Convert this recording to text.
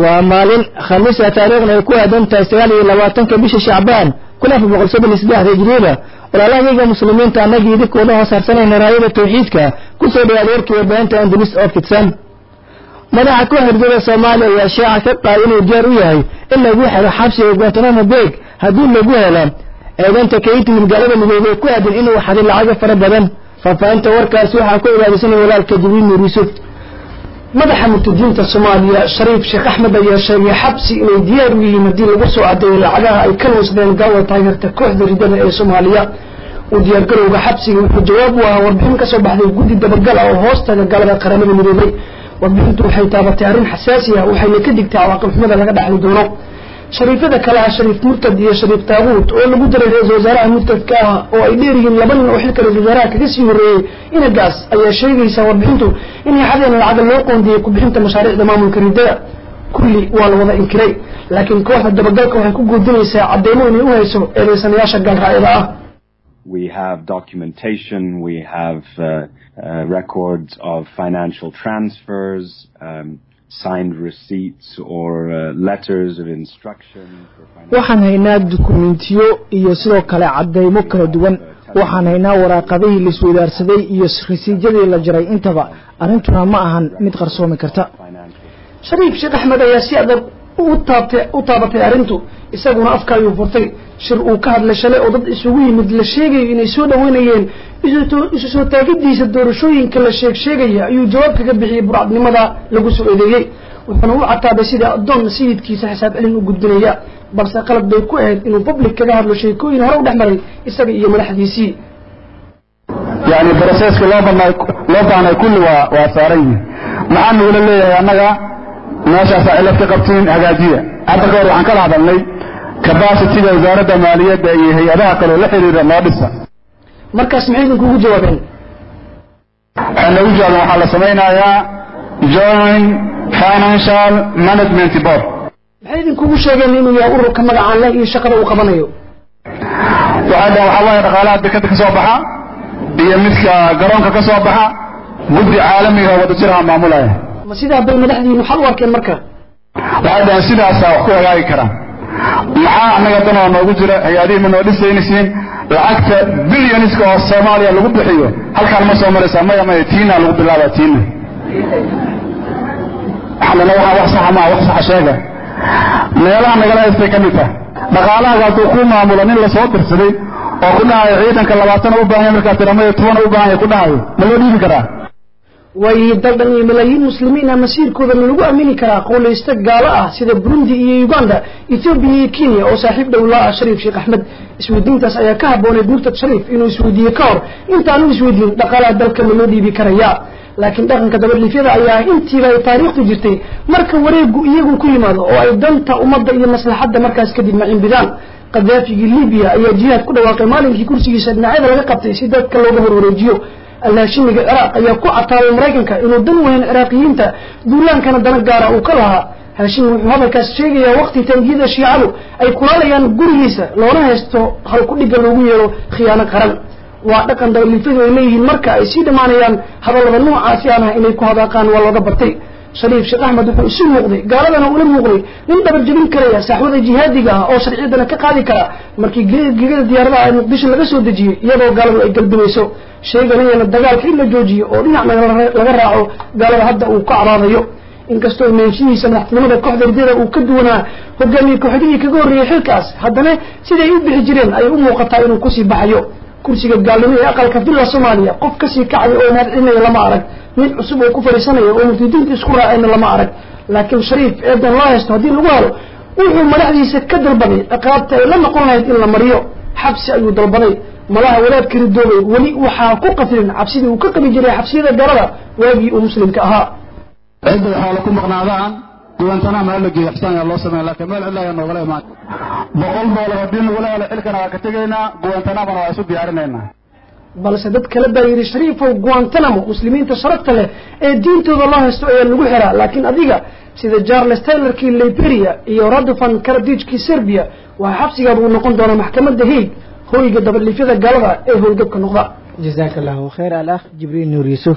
waa maalin khamiisa taariikhna ay ku aadan tahay sagaal iyo labaatanka bisha shacbaan kun afar boqol soddon iyo saddexda hijriyada walaalahayga muslimiinta annagii idinkooda hoos harsanayna raayada tawxiidka kusoo dhawaada warkii warbaahinta andalus oo fidsan madaxa ku herdada soomaaliya ayaa shaaca ka qaaday inuu diyaar u yahay in lagu xiro xabsiga guantanamo beeg haddii lagu helo eedanta kayti magaalada midoobey ku aadan inuu xaday lacago fara badan faahfaahinta warkaasi waxaa ku ilaalisanaya walaalka jibriil nuur yuusuf madaxa murtadiinta soomaaliya shariif sheekh axmed ayaa sheegay xabsi inay diyaar u yihiin haddii lagu soo cadeeyo lacagaha ay ka luusdeen gaalada taageerta kooxda ridada ee soomaaliya uu diyaargarowga xabsiga wuxuu jawaab u ahaa warbixin ka soo baxday guddi dabagal ah oo hoostaga galada qaramada midoobay warbixintu waxay taabatay arrin xasaasi ah waxayna ka digtay cawaaqib xumada laga dhaxli doono shariifyada kale ah shariif murtad iyo shariif taabuut oo lagu daray ra-isul wasaaraha murtadka ah oo ay dheeryihiin laba nin oo xilka ra-isul wasaaraha kaga sii horreeyey inagaas ayaa sheegaysa warbixintu inay xadeen lacaga loo qoondiyey ku-bixinta mashaariicda maamulka ridada kulli waa la wada inkiray laakiin kooxda dabagalka waxay ku guudinaysaa cadeymo inay u hayso eedeysanayaasha gaalracyada ah We have documentation, we have uh, uh, records of financial transfers, um, signed receipts or uh, letters of instruction. waxaan haynaa dukumentiyo iyo sidoo kale cadeymo kala duwan waxaan haynaa waraaqadihii laiswadaarsaday iyo rasiijyadii la jaray intaba arrintuna ma ahan mid qarsoomi karta shariif sheekh axmed ayaa si adag u taabtay u taabatay arrintu isaguna afka ayuu furtay shir uu ka hadlay shalay oo dad isugu yimid la sheegayo inay soo dhaweynayeen isu soo taagidiisa doorashooyinka la sheeg sheegaya ayuu jawaab kaga bixiyey burcadnimada lagu soo eedeeyey wuxuuna u cataabay sidai addoon sayidkiisa xisaab celin u gudbinaya balse qalad bay ku ahayd inuu public kaga hadlo sheekooyin hore u dhex maray isaga iyo madaxdiisii yani broseska loo banay loo baahnay kulli waa waa saaran yihin maxaa nagula leeyahay annaga meeshaasaa cilad ka qabtiin hagaajiya hadda ka hor waxaan kala hadalnay cabacitiga wasaaradda maaliyadda iyo hay-adaha kaleo la xiriira noo dhisa markaas maxay idinkugu jawaabeen waxay noogu jawaabeen waxaa la samaynayaa joint financial management board maxay idinkugu sheegeen inuu yahay ururka magacaan leh iyo shaqada uu qabanayo waxay dhaheen waxaa waaye dhaqaalaha dekada ka soo baxa iyo midka garoonka ka soo baxa guddi caalamiga wada jiraha maamulaya ma sidaa bay madaxdiinu xal u arkeen marka waxay dhaheen sidaasaa wax ku hagaagi karaan maxaa annaga danoo noogu jira hay-adihii ma noo dhisaynaysiin lacagta bilyoniska oo soomaaliya lagu bixiyo halkaan ma soo maraysaa maya maya tiina lagu bilaabaa tiina waxaanana waxaa wax saxa maa wax saxa sheega meelaha nagala haystay ka mid tah dhaqaalahaga hadduu ku maamulo nin lasoo dirsaday oo ku dhahayo ciidanka labaatana u baahan markaa tiramaya tobana u baahan ku dhahayo ma loo dhiibi karaa way daldan iyo malaayiin muslimiin ah masiirkooda ma lagu aamini karaa qowlaysta gaalo ah sida burundi iyo uganda ethoobiya iyo kenya oo saaxiib dhow la ah shariif sheekh axmed isweydiintaas ayaa ka habbooneyd murtad shariif inuu isweydiiye ka hor intaanu isweydiin dhaqaalaha dalka ma loo dhiibi karaya laakiin dhaqanka dabadhiifyada ayaa intiiba ay taariikhtu jirtay marka wareegu iyagu ku yimaado oo ay danta ummadda iyo maslaxadda markaas kadib macimbidaan qadaafigii libiya ayaa jihaad ku dhawaaqay maalinkii kursigiisa dhinacyada laga qabtay si dadka looga horwareejiyo allaashimiga ciraaq ayaa ku cataabay maraykanka inuu dan weyn ciraaqiyiinta duulaankana dana gaara uu ka lahaa haashimi wuxuu hadalkaas sheegayaa waqti taangiyada shiicadu ay kulaalayaan gurigiisa loona haysto halkudhigga loogu yeero khiyaano qaran waa dhaqan dabaliifadu ay leeyihiin marka ay sii dhammaanayaan hadallada noocaasi aan ah inay ku hadaaqaan waa looga bartay shariif sheekh axmed wuxuu isu muuqday gaaladana ula muuqday nin dhabarjabin karaya saaxwada jihaadiga ah oo sharciyadana ka qaadi kara markii gegada diyaaradaha ee muqdisho laga soo dejiyey iyadoo gaaladu ay galbinayso sheeganayana dagaalka in la joojiyo oo dhinacna laga raaco gaalada hadda uu ka caraadayo inkastoo imaanshihiisa madaxtinimada kooxda ridada uu ka duwanaa hogaamiye kooxdihii kaga horreeyey xilkaas haddana siday u bixi jireen ayay u muuqataa inuu kusii baxayo kursiga gaalnimo ee aqalka villa soomaaliya qof kasii kacaya oo mahadcelinaya lama arag mid cusub oo ku fadhiisanaya oo muftidiinta isku raacayna lama arag laakiin shariif eedan loo haysto haddii lagu helo wuxuu madaxdiisa ka dalbaday ciqaabta ay la noqon lahayd in la mariyo xabsi ayuu dalbaday malaha wadaadka ridoobay weli waxaa ku qafilin cabsidii uu ka qabi jiray xabsiyada galada waagii uu muslimka ahaa cidda waxaa la ku maqnaadaan guwantanama hala geeyo xisaan yaa loo sameeya laakiin meel cidla ayaa noogala imaan boqol doolar haddii nagula helo xilkana waa ka tegaynaa guwantanamana waa isu diyaarinaynaa balse dad kale baa yidhi shariifow guantanamo muslimiinta sharafta leh ee diintooda loo haysto ayaa lagu xiraa laakiin adiga sida charles taylorkii liberia iyo radofan karadijkii serbia waa xabsigaad uu noqon doonaa maxkamadda haig hoyga dabadhiifyada gaalada ee howlgabka noqda jazaaka allahu khayr al akh jibriil nuur yuusuf